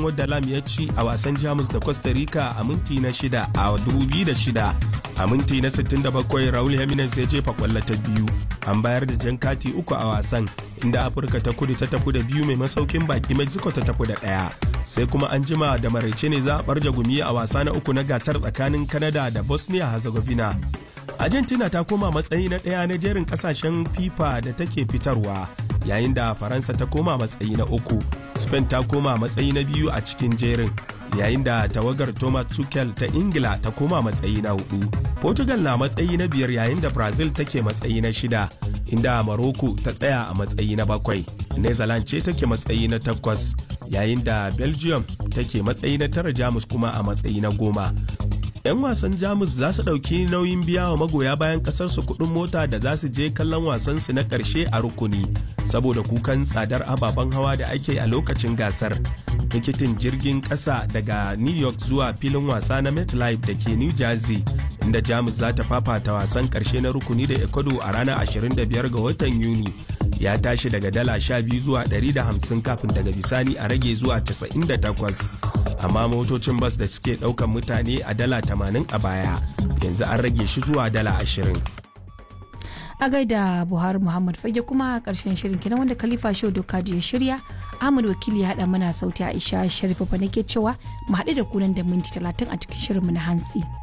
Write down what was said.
bayan wadda lam ya ci a wasan jamus da costa rica a minti na shida a 2006 a minti na 67 raul jimenez ya jefa kwallo ta biyu an bayar da jan kati uku a wasan inda afirka ta kudu ta tafi da biyu mai masaukin baki mexico ta tafi da ɗaya sai kuma an jima da maraice ne za a barja gumi a wasa na uku na gasar tsakanin canada da bosnia herzegovina argentina ta koma matsayi na ɗaya na jerin ƙasashen fifa da take fitarwa yayin da faransa ta koma matsayi na uku spain ta koma matsayi na biyu a cikin jerin yayin da tawagar thomas tuchel ta ingila ta koma matsayi na hudu portugal na matsayi na biyar yayin da brazil take matsayi na shida inda morocco ta tsaya a matsayi na bakwai netherlands ce take matsayi na takwas yayin da belgium take matsayi na tara jamus kuma a matsayi na goma 'yan wasan jamus za su ɗauki nauyin biya wa magoya bayan ƙasarsu kuɗin mota da za su je kallon wasansu na ƙarshe a rukuni saboda kukan tsadar ababen hawa da ake a lokacin gasar tikitin jirgin ƙasa daga new york zuwa filin wasa na metlife da ke new jersey inda jamus za ta fafata wasan ƙarshe na rukuni da ecuador a ranar 25 ga watan yuni ya tashi daga dala 12 zuwa 150 kafin daga bisani a rage zuwa 98 amma motocin bas da suke daukan mutane a dala 80 a baya yanzu an rage shi zuwa dala 20 a gaida buhari muhammad fage kuma karshen shirin kenan wanda khalifa show doka ya shirya ahmad wakili ya haɗa mana sauti aisha sharifa nake cewa mu haɗu da kunan da minti 30 a cikin shirinmu na hantsi.